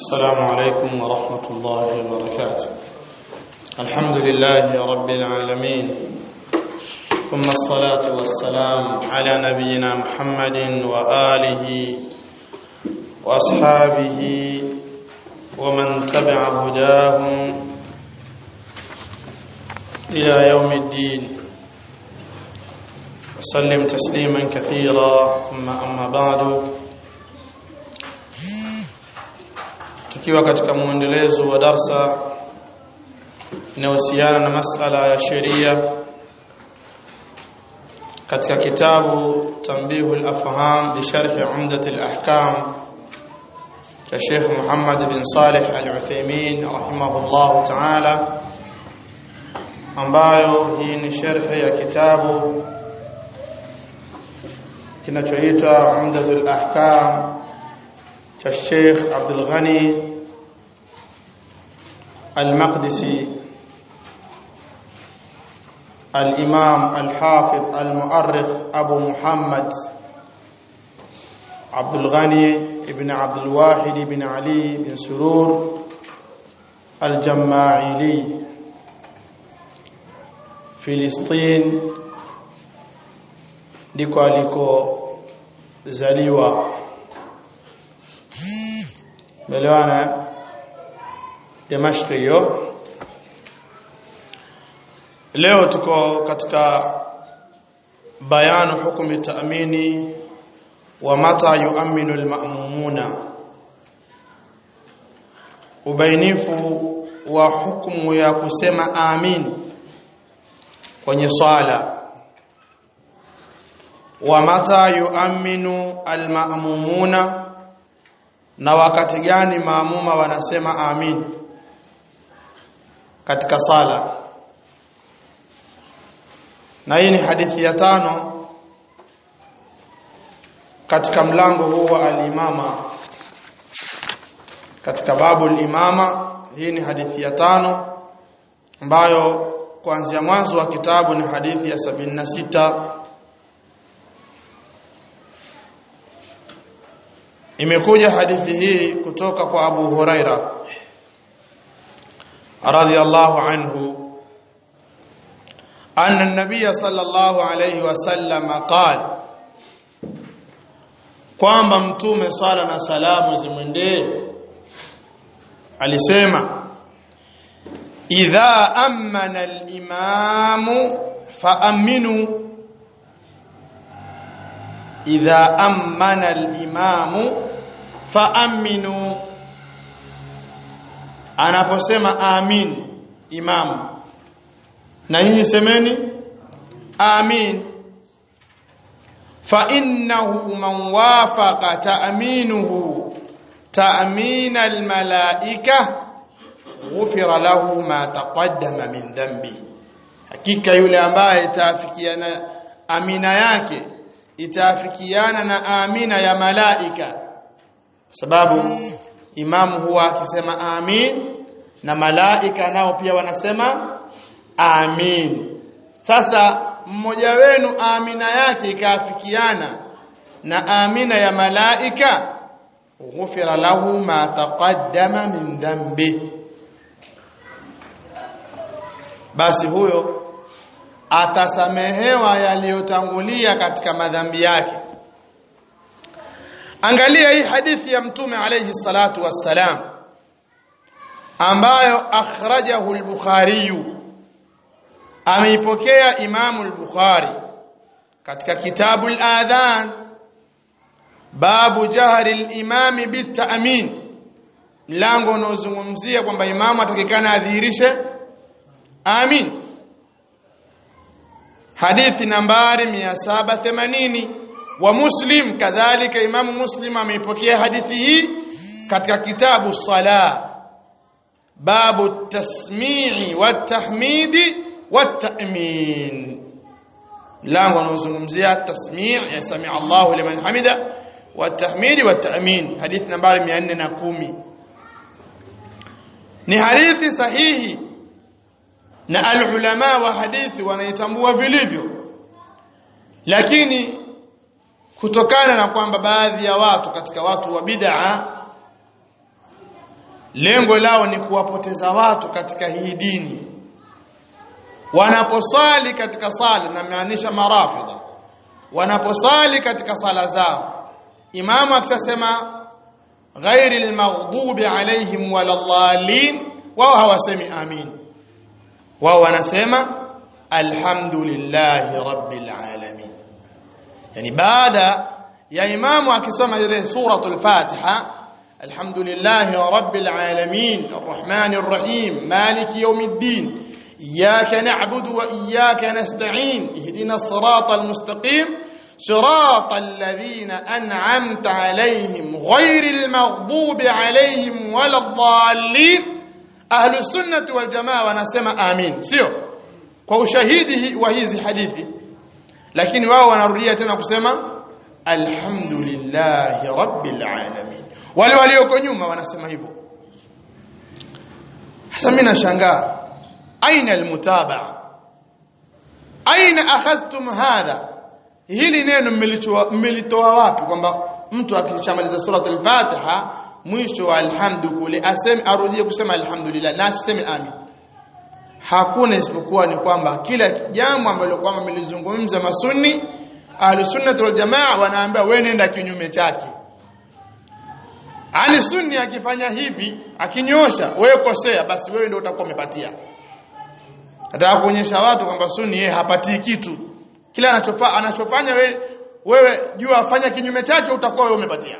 السلام عليكم ورحمة الله وبركاته الحمد لله رب العالمين ثم الصلاة والسلام على نبينا محمد وآله وأصحابه ومن تبع هداهم إلى يوم الدين وسلم تسليما كثيرا ثم أما بعد tukiwa katika muendelezo wa darsa inayohusiana na masala ya sheria katika kitabu Tanbihu al-Afham bi sharh Umdat al-Ahkam cha Sheikh Muhammad bin Salih al-Uthaymeen rahimahullah ta'ala ambayo hii ni sharh ya kitabu kinachoitwa Umdat al-Ahkam cha Sheikh Abdul Ghani Al-Maqdisi Al-Imam Al-Hafiz Al-Mu'arrikh Abu Muhammad Abdul Ghani ibn Abdul Wahid ibn Ali bin Surur Al-Jamma'ili Filistin ndiko alikozaliwa Melewana Damashq hiyo Leo tuko katika bayanu hukumi taamini wa mata yuaminu alma'mumuna ubainifu wa hukumu ya kusema amin kwenye swala wa mata yuaminu alma'mumuna na wakati gani maamuma wanasema amin katika sala na hii ni hadithi ya tano katika mlango huu wa al-imama katika babu al-imama hii ni hadithi ya tano ambayo kuanzia mwanzo wa kitabu ni hadithi ya sabini na sita imekuja hadithi hii kutoka kwa Abu Huraira radhiyallahu anhu anna an-nabiy sallallahu alayhi wasallam qala kwamba mtume sala na salamu zimwendee alisema idha amana al-imamu faaminu idha amana al-imamu faaminu anaposema amin imamu na nyinyi semeni amin fa innahu man wafaqa ta'minuhu ta'min al-malaika ghufira lahu ma taqaddama min dhanbi hakika yule ambaye itaafikiana amina yake itaafikiana na amina ya malaika sababu imamu huwa akisema amin na malaika nao pia wanasema amin sasa mmoja wenu amina yake ikaafikiana na amina ya malaika ghufira lahu ma taqaddama min dhanbi basi huyo atasamehewa yaliyotangulia katika madhambi yake angalia hii hadithi ya mtume alayhi salatu wassalam ambayo akhrajahu al-bukhari ameipokea imamu al-bukhari katika kitabu al-adhan babu jahri al-imam bit-ta'min mlango unaozungumzia kwamba imamu atakikana adhihirishe amin hadithi nambari 780 wa muslim kadhalika imamu muslim ameipokea hadithi hii katika kitabu sala babu tasmi'i watahmidi watamin mlango unaozungumzia tasmi' ya sami Allahu liman hamida watahmidi watamin hadithi nambari 410 ni hadithi sahihi na alulama wa hadithi wanaitambua vilivyo lakini kutokana na kwamba baadhi ya watu katika watu wa bid'a lengo lao ni kuwapoteza watu katika hii dini wanaposali katika sala na maanisha marafidha wanaposali katika sala zao imamu akisema ghairi almaghdubi alaihim waladhdallin wao hawasemi amin wao wanasema alhamdulillahi rabbil alamin yani baada ya imamu akisoma ile suratul fatiha alhamdulillahi rabbil alamin arrahmanir rahim maliki yawmiddin إياك نعبد وإياك نستعين اهدنا الصراط المستقيم صراط الذين أنعمت عليهم غير المغضوب عليهم ولا الضالين أهل السنة والجماعة ونسمى آمين سيو kwa ushahidi wa hizi hadithi lakini wao wanarudia tena kusema alhamdulillahi rabbil alamin wale walioko nyuma wanasema hivyo sasa mimi nashangaa aina almutabaa aina akhadhtum hadha hili neno mmelitoa wapi kwamba mtu akishamaliza surat al-fatiha mwisho wa alhamdu kule aseme arudie kusema alhamdulillah na aseme amin hakuna isipokuwa ni kwamba kila jambo ambalo kwamba mlizungumza masunni ahlusunnah wal jamaa wanaambia wewe nenda kinyume chake ali sunni akifanya hivi akinyosha wewe kosea basi wewe ndio utakuwa umepatia Nataka kuonyesha watu kwamba sunni yeye hapatii kitu. Kila anachofanya anachofanya wewe wewe jua afanya kinyume chake utakuwa wewe umepatia.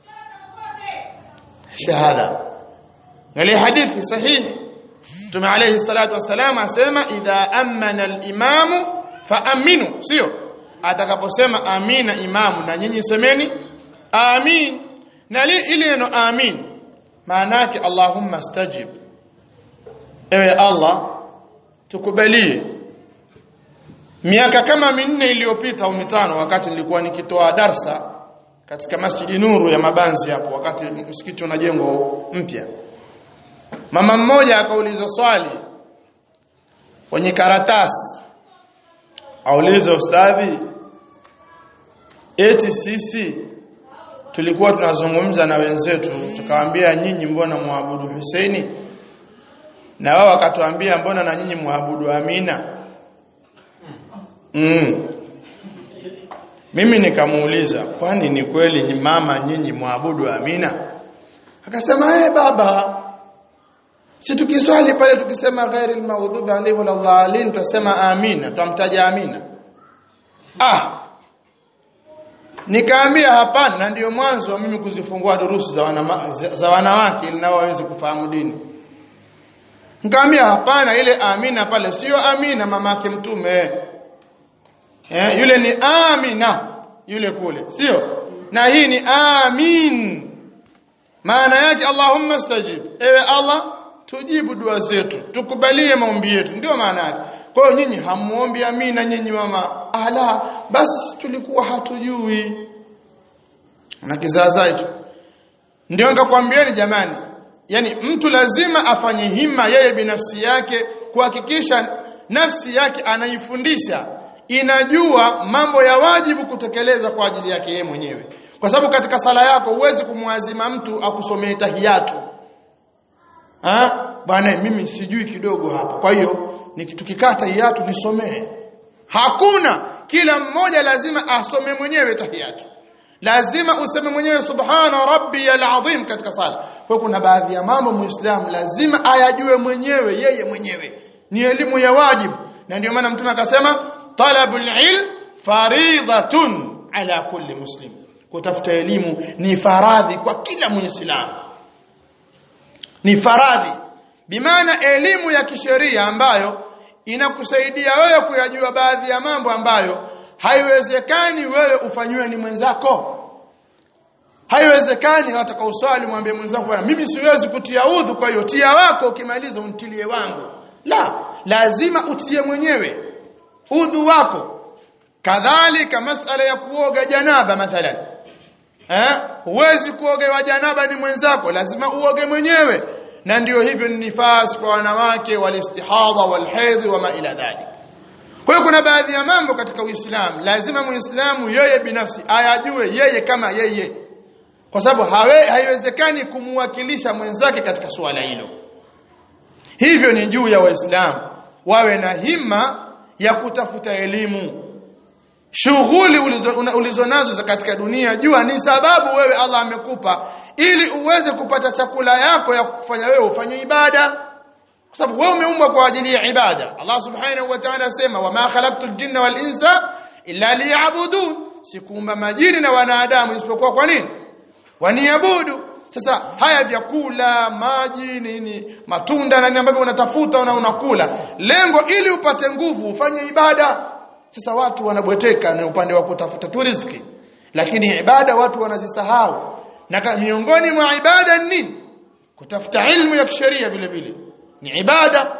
Shahada. Ile hadithi sahihi Mtume alayhi salatu wassalam asema idha amana al-imamu faaminu sio atakaposema amina imamu na nyinyi semeni amin na ile neno amin maana yake Allahumma stajib ewe Allah tukubalie miaka kama minne iliyopita au mitano wakati nilikuwa nikitoa darsa katika Masjidi Nuru ya Mabanzi hapo wakati msikiti unajengwa mpya mama mmoja akauliza swali kwenye karatasi auliza ustadhi eti sisi tulikuwa tunazungumza na wenzetu tukawaambia nyinyi mbona muabudu Husaini na wao wakatuambia mbona na nyinyi muabudu Amina mm. mimi nikamuuliza kwani ni kweli ni mama nyinyi muabudu Amina akasema eh baba si tukiswali pale tukisema ghairi almaghdubi alayhi waladhdallin tutasema amina tutamtaja amina ah nikaambia hapana na ndio mwanzo wa mimi kuzifungua durusu za, wanama, za wanawake ili nao waweze kufahamu dini Nikamwambia hapana ile Amina pale sio Amina mamake mtume. Eh yule ni Amina yule kule sio? Na hii ni Amin. Maana yake Allahumma stajib. Ewe Allah tujibu dua zetu, tukubalie maombi yetu. Ndio maana yake. Kwa hiyo nyinyi hamuombi Amina nyinyi mama. Ala basi tulikuwa hatujui. Na kizaazai tu. Ndio nikakwambieni jamani, yani mtu lazima afanye hima yeye binafsi yake kuhakikisha nafsi yake anaifundisha inajua mambo ya wajibu kutekeleza kwa ajili yake yeye mwenyewe kwa sababu katika sala yako huwezi kumwazima mtu akusomee tahiyatu ah bwana mimi sijui kidogo hapa kwa hiyo tukikaa tahiyatu nisomee hakuna kila mmoja lazima asome mwenyewe tahiyatu lazima useme mwenyewe subhana rabbiyal azim katika sala kwa kuna baadhi ya mambo muislamu lazima ayajue mwenyewe yeye mwenyewe ni elimu ya wajibu na ndio maana mtume akasema talabul ilm faridhatun ala kulli muslim kutafuta elimu ni faradhi kwa kila muislamu ni faradhi bimaana elimu ya kisheria ambayo inakusaidia wewe kuyajua baadhi ya mambo ambayo haiwezekani wewe ufanywe ni mwenzako haiwezekani hata uswali mwambie mwenzako bwana mimi siwezi kutia udhu kwa hiyo tia wako ukimaliza untilie wangu la lazima utie mwenyewe udhu wako kadhalika masala ya kuoga janaba mathalan eh huwezi kuoga wa janaba ni mwenzako lazima uoge mwenyewe na ndio hivyo ni nifasi kwa wanawake walistihadha walhaidhi wa ma ila dhalik kwa hiyo kuna baadhi ya mambo katika Uislamu lazima Muislamu yeye binafsi ayajue yeye kama yeye kwa sababu hawe haiwezekani kumwakilisha mwenzake katika suala hilo hivyo ni juu ya waislamu wawe na hima ya kutafuta elimu shughuli ulizo, ulizo nazo za katika dunia jua ni sababu wewe Allah amekupa ili uweze kupata chakula yako ya kufanya wewe ufanye ibada kwa sababu wewe umeumbwa kwa ajili ya ibada Allah subhanahu wa ta'ala asema wama khalaqtul jinna wal insa illa liya'budun sikuumba majini na wanadamu isipokuwa kwa nini waniabudu sasa haya vyakula maji nini matunda na nini ambavyo unatafuta na unakula lengo ili upate nguvu ufanye ibada sasa watu wanabweteka na upande wa kutafuta tu riziki lakini ibada watu wanazisahau na miongoni mwa ibada ni nini kutafuta ilmu ya kisheria vile vile ni ibada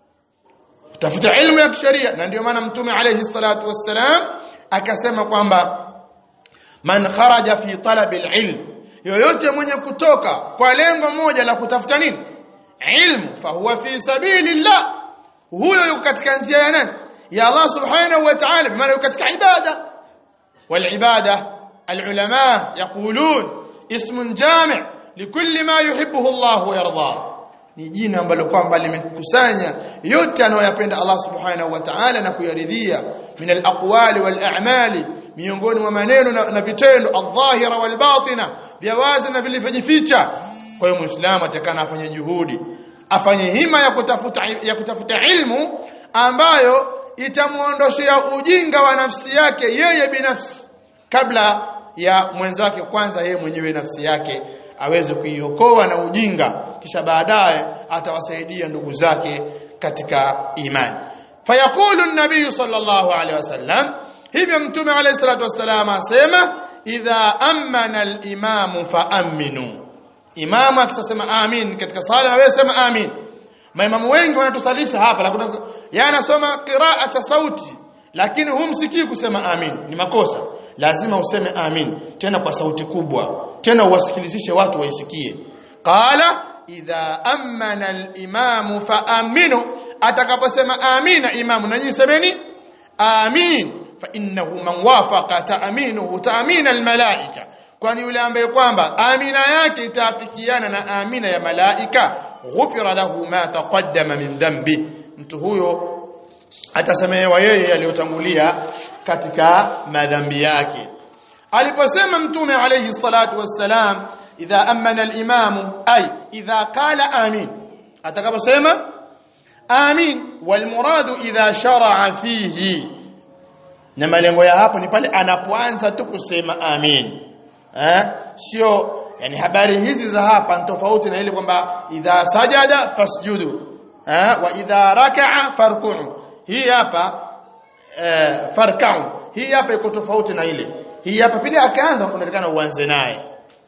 kutafuta ilmu ya kisheria na ndio maana mtume alayhi salatu wassalam akasema kwamba man kharaja fi talabi alilm yoyote mwenye kutoka kwa lengo moja la kutafuta nini ilmu fahuwa fi sabilillah huyo yuko katika njia ya nani ya Allah subhanahu wa ta'ala bima yuko katika ibada wal ibada العلماء يقولون اسم جامع لكل ما يحبه الله ويرضاه ni jina ambalo kwamba limekusanya yote anayoyapenda Allah subhanahu wa ta'ala na kuyaridhia min al-aqwali wal a'mali miongoni mwa maneno na, na vitendo adh-dhahira wal batina vya wazi na vilivyojificha kwa hiyo muislamu atakana afanye juhudi afanye hima ya kutafuta ya kutafuta ilmu ambayo itamuondoshia ujinga wa nafsi yake yeye binafsi kabla ya mwenzake kwanza yeye mwenyewe nafsi yake aweze kuiokoa na ujinga kisha baadaye atawasaidia ndugu zake katika imani fayaqulu an-nabiy sallallahu alaihi wasallam hivyo mtume alayhi salatu wasallam asema idha amana al-imam faaminu imamu akisema amin katika sala na wewe sema amin maimamu wengi wanatusalisha hapa lakini yanasoma qiraa cha sauti lakini humsikii kusema amin ni makosa lazima useme amin tena kwa sauti kubwa tena uwasikilizishe watu waisikie qala idha amana al-imamu faaminu atakaposema amina imamu nanyi semeni amin fa innahu man wafaqa ta'minuhu ta'min al-malaika kwani yule ambaye kwamba amina yake itaafikiana na amina ya malaika ghufira lahu ma taqaddama min dhanbi mtu huyo atasamehewa yeye aliyotangulia katika madhambi yake aliposema mtume alayhi salatu wassalam idha amana al-imam ay idha qala amin atakaposema amin wal muradu idha shar'a fihi na malengo ya hapo ni pale anapoanza tu kusema amin eh sio yani habari hizi za hapa ni tofauti na ile kwamba idha sajada fasjudu eh wa idha raka'a farku'u hii hapa eh, farkau hii hapa iko tofauti na ile hii hapa pili akaanza unaonekana uanze naye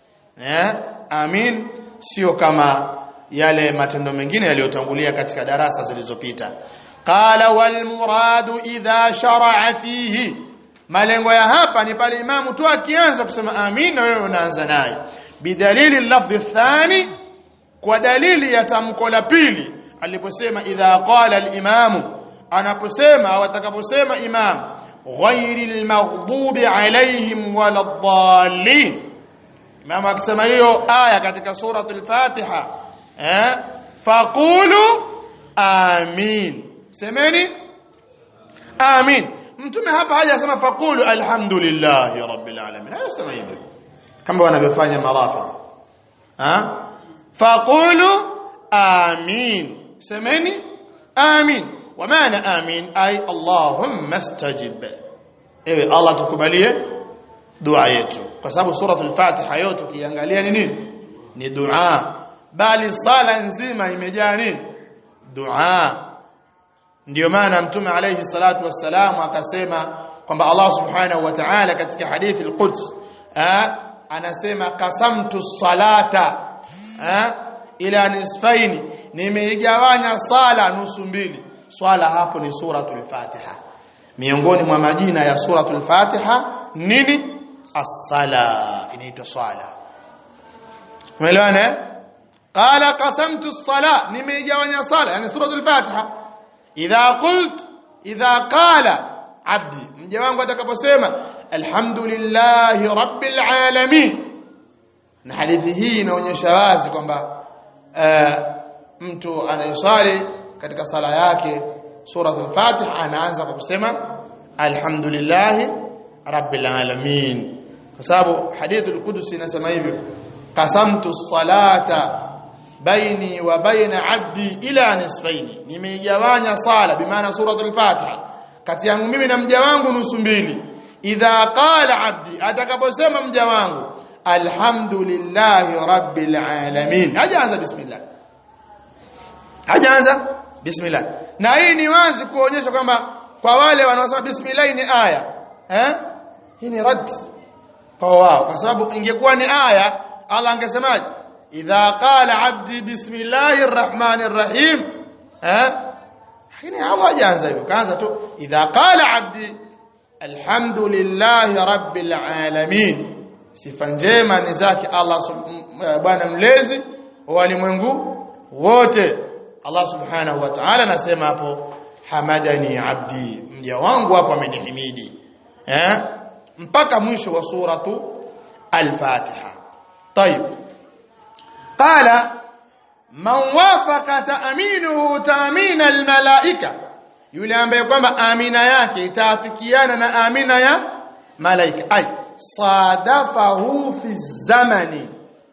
eh amin sio kama yale matendo mengine yaliyotangulia katika darasa zilizopita qala wal muradu idha shar'a fihi malengo ya hapa ni pale imamu tu akianza kusema amin na wewe unaanza naye bidalili lafdhi thani kwa dalili ya tamko la pili aliposema idha qala al-imamu anaposema au atakaposema imam ghairil maghdubi alaihim waladdallin imam akisema hiyo aya katika suratul fatiha eh faqulu amin semeni amin mtume hapa hajasema faqulu alhamdulillahi rabbil alamin hayasema hivyo kama wanavyofanya marafidh ha faqulu amin semeni amin ومعنى آمين أي اللهم استجب ewe Allah tukubalie dua yetu kwa sababu suratul Fatiha yote ukiangalia ni nini ni dua bali sala nzima imejaa nini dua ndio maana mtume alayhi salatu wassalam akasema kwamba Allah subhanahu wa ta'ala katika hadithi al-Quds anasema qasamtu salata ila nisfaini nimeigawanya sala nusu mbili swala hapo ni suratul Fatiha miongoni mwa majina ya suratul Fatiha nini as-sala inaitwa swala umeelewana qala qasamtu as-sala nimeigawanya sala yani suratul Fatiha idha qult idha qala abdi mja wangu atakaposema alhamdulillahi rabbil alamin na hadithi hii inaonyesha wazi kwamba uh, mtu anayesali katika sala yake suratul Fatiha anaanza kwa kusema alhamdulillah rabbil alamin kwa sababu hadithul qudsi inasema hivyo qasamtu salata baini wa baina abdi ila nisfaini nimeigawanya sala bimaana suratul Fatiha kati yangu mimi na mja wangu nusu mbili idha qala abdi atakaposema mja wangu alhamdulillahi rabbil alamin hajaanza bismillah hajaanza bismillah na hii ni wazi kuonyesha kwamba kwa wale wanaosema bismillah ni aya eh hii ni rad kwa wao kwa sababu ingekuwa ni aya Allah angesemaje idha qala abdi bismillahir rahmanir rahim eh lakini Allah hajaanza hivyo kaanza tu idha qala abdi alhamdulillahi rabbil alamin sifa njema ni zake Allah bwana mlezi wa walimwengu wote Allah subhanahu wa ta'ala anasema hapo hamadani abdi mja wangu hapo amenihimidi eh mpaka mwisho wa suratu al-Fatiha طيب قال man wafaqa ta'minuhu ta'min al-malaika yule ambaye kwamba amina yake itaafikiana na amina ya malaika ay sadafahu fi zamani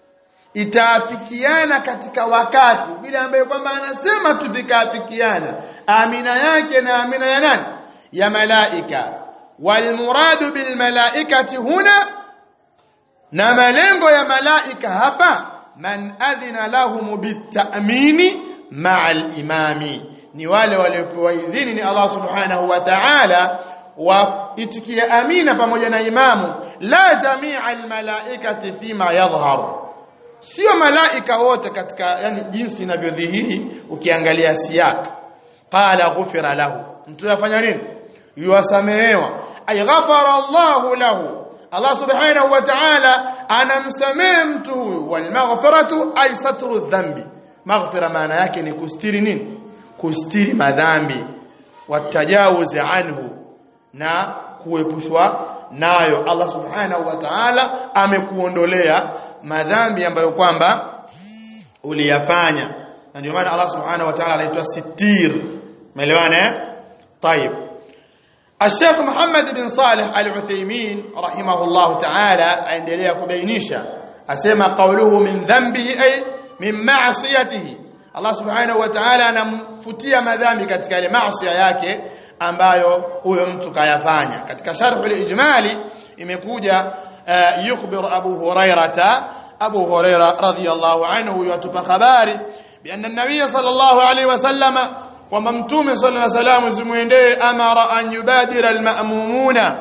itaafikiana katika wakati vile ambaye kwamba anasema tu vikaafikiana amina yake na amina ya nani ya malaika walmuradu bil malaikati huna na malengo ya malaika hapa man adhina lahum bitamini ma'a al-imami ni wale waliopewa idhini ni Allah subhanahu wa ta'ala waitikie amina pamoja na imamu la jamia almalaikati fima yadhhar sio malaika wote katika yani jinsi inavyodhihiri ukiangalia siyak qala ghufira lahu mtu yafanya nini yuwasamehewa ay ghafara Allahu lahu Allah subhanahu wa ta'ala anamsamehe mtu huyu wal maghfiratu ay satru dhambi maghfira maana yake ni kustiri nini kustiri madhambi watajawuz anhu na kuepushwa nayo Allah subhanahu wa ta'ala amekuondolea madhambi ambayo kwamba uliyafanya na ndio maana Allah subhanahu wa ta'ala anaitwa sitir umeelewana eh طيب الشيخ محمد بن صالح العثيمين رحمه الله تعالى aendelea kubainisha asema qawluhu min dhanbihi ay min ma'siyatihi Allah subhanahu wa ta'ala anamfutia madhambi katika ile maasi yake ambayo huyo mtu kayafanya katika sharh al-ijmali imekuja uh, yukhbir Abu Hurairata Abu Huraira radhiyallahu anhu yatupa habari bi anna an-nabiy sallallahu alayhi wasallama kwamba mtume sallallahu alayhi wasallam zimuendee amara an yubadira al-ma'mumuna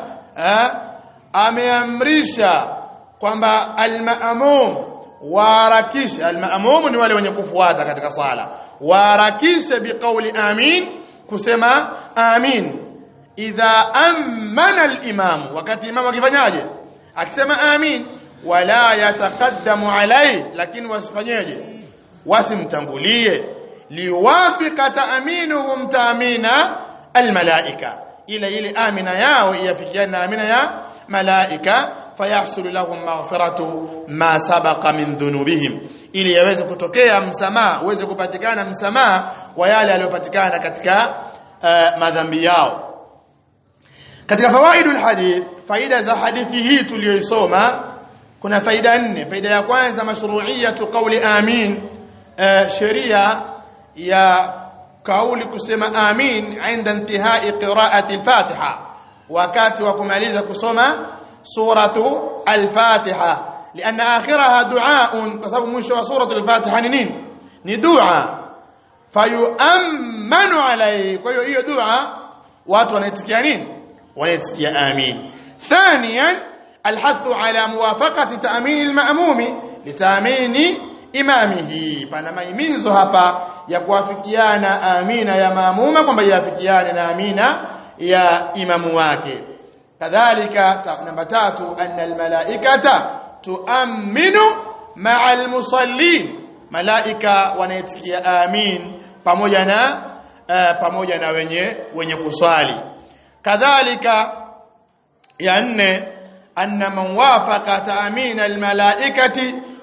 ameamrisha kwamba al-ma'mum waharakishe al-ma'mum ni wale wenye kufuata katika sala waharakishe biqauli amin kusema amin idha amana al-imam wakati imam akifanyaje akisema amin wala yataqaddamu alai lakini wasifanyeje wasimtangulie liwafika taaminuhum taamina almalaika ile ile amina yao iafikiane na amina ya malaika fayahsulu lahum maghfiratu ma sabaqa min dhunubihim ili yaweze kutokea msamaha uweze kupatikana msamaha wa yale yaliyopatikana katika uh, madhambi yao katika fawaidul hadith faida za hadithi hii tuliyoisoma kuna faida nne faida ya kwanza mashru'iyatu qawli amin uh, sheria ya kauli kusema amin inda intihai qira'ati al-fatiha wakati wa kumaliza kusoma suratu al-fatiha لان اخرها دعاء بسبب مشوا سوره الفاتحه ni nini ni dua fayu'manu alayhi kwa hiyo hiyo dua watu wanaitikia nini wanaitikia amin ثانيا الحث على موافقه تامين الماموم لتامين imamihi pana maimizo hapa ya kuafikiana amina ya maamuma kwamba yafikiane na amina ya imamu wake kadhalika namba tatu anna almalaikata tuaminu ma'a almusallin malaika wanaitikia amin pamoja na uh, pamoja na wenye wenye kuswali kadhalika ya nne anna man wafaqa ta'min almalaikati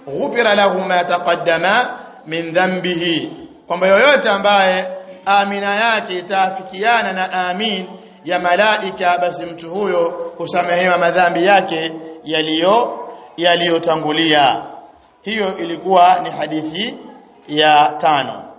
ghufira lahu ma taqaddama min dhanbihi kwamba yoyote ambaye amina yake itaafikiana na amin ya malaika basi mtu huyo husamehewa madhambi yake yaliyo yaliyotangulia hiyo ilikuwa ni hadithi ya tano